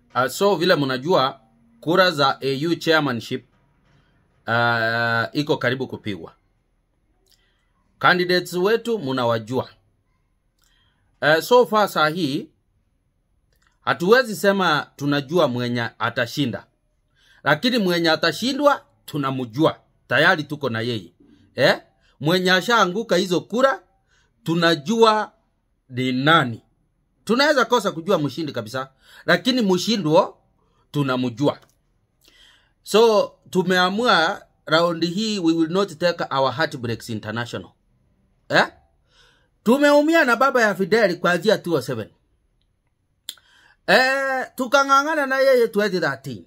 Uh, so vile mnajua kura za AU chairmanship uh, iko karibu kupigwa. Candidates wetu mnawajua. Uh, so far saa hii hatuwezi sema tunajua mwenye atashinda, lakini mwenye atashindwa tunamjua tayari, tuko na yeye eh? Mwenye ashaanguka hizo kura tunajua ni nani. Tunaweza kosa kujua mshindi kabisa, lakini mshindwo tunamjua. So tumeamua raundi hii we will not take our heartbreaks international eh? Tumeumia na baba ya Fidel kuanzia 2007 eh, tukang'ang'ana na yeye 2013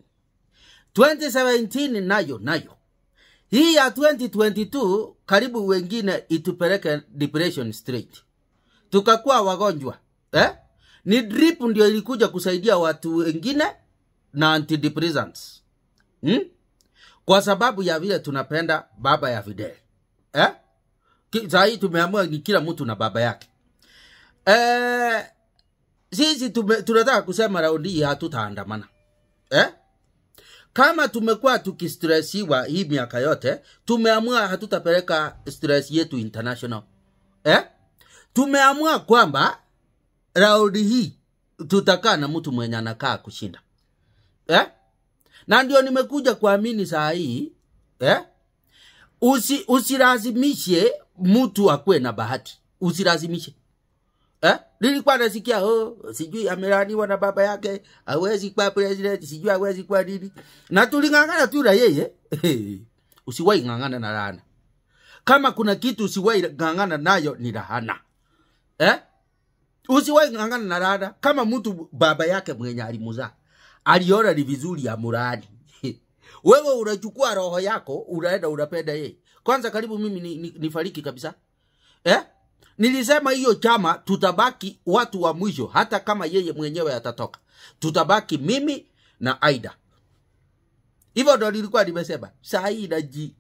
2017 nayo nayo hii ya 2022 karibu wengine itupeleke depression straight, tukakuwa wagonjwa eh? Ni drip ndio ilikuja kusaidia watu wengine na antidepressants hmm? Kwa sababu ya vile tunapenda baba ya Fidel eh? Ki- Saa hii tumeamua ni kila mtu na baba yake eh, sisi tume, tunataka kusema raundi hii hatutaandamana eh? kama tumekuwa tukistresiwa hii miaka yote, tumeamua hatutapeleka stress yetu international eh? Tumeamua kwamba raundi hii tutakaa na mtu mwenye anakaa kushinda eh? Na ndio nimekuja kuamini saa hii eh? Usi, usilazimishe mtu akuwe na bahati, usilazimishe eh? Nilikuwa nasikia oh, sijui amelaniwa na baba yake, hawezi kuwa president, sijui hawezi kuwa nini, na tuling'ang'ana tu na yeye. Usiwahi ng'ang'ana na laana. Kama kuna kitu usiwahi ng'ang'ana nayo ni laana eh? Usiwahi ng'ang'ana na laana. Kama mtu baba yake mwenye alimuzaa aliona ni vizuri ya murani wewe unachukua roho yako unaenda unapenda yeye. Kwanza karibu mimi ni, ni, nifariki kabisa eh? Nilisema hiyo chama tutabaki watu wa mwisho, hata kama yeye mwenyewe atatoka, tutabaki mimi na Aida. Hivyo ndo nilikuwa nimesema. Saa hii naji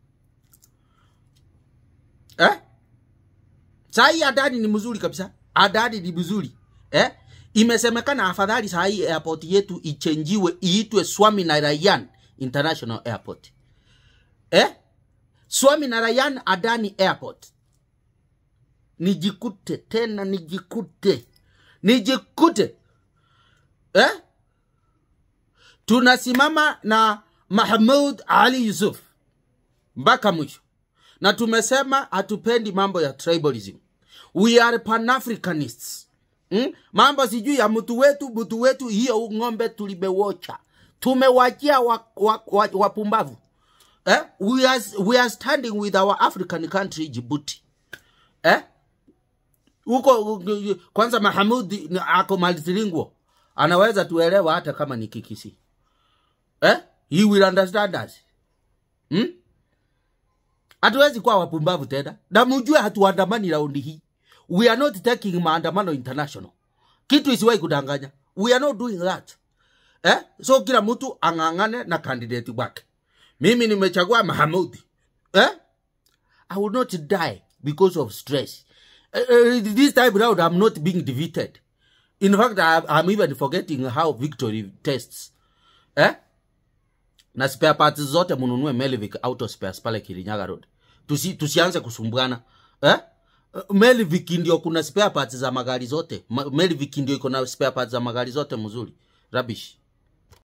eh? Saa hii Adani ni mzuri kabisa, Adani ni mzuri eh? Imesemekana afadhali saa hii airport yetu ichenjiwe iitwe Swami Narayan International Airport eh? Swami Narayan Adani Airport nijikute tena nijikute nijikute eh? tunasimama na mahmud ali yusuf mpaka mwisho na tumesema hatupendi mambo ya tribalism we are panafricanists hmm? mambo sijui ya mtu wetu mtu wetu hiyo ng'ombe tulimewocha tumewachia wapumbavu wa, wa, wa wapumbavu. eh? we, are, we are standing with our african country Djibouti eh? huko kwanza Mahamud ni- ako multilingual anaweza tuelewa hata kama ni kikisi eh? he will understand us hmm? hatuwezi kuwa wapumbavu tena na mjue hatuandamani raundi hii we are not taking maandamano international kitu isiwahi kudanganya we are not doing that eh? so kila mtu ang'ang'ane na kandidati wake mimi nimechagua mahamudi eh? I will not die because of stress. Uh, uh, this time round, I'm not being defeated. In fact, I, I'm even forgetting how victory tastes. Eh? Na spare parts zote mununue Melvic Auto Spares pale Kirinyaga Road. Tusi, tusianze kusumbuana. Eh? Uh, Melvic ndio kuna spare parts za magari zote. Ma- Melvic ndio iko na spare parts za magari zote mzuri. Rubbish.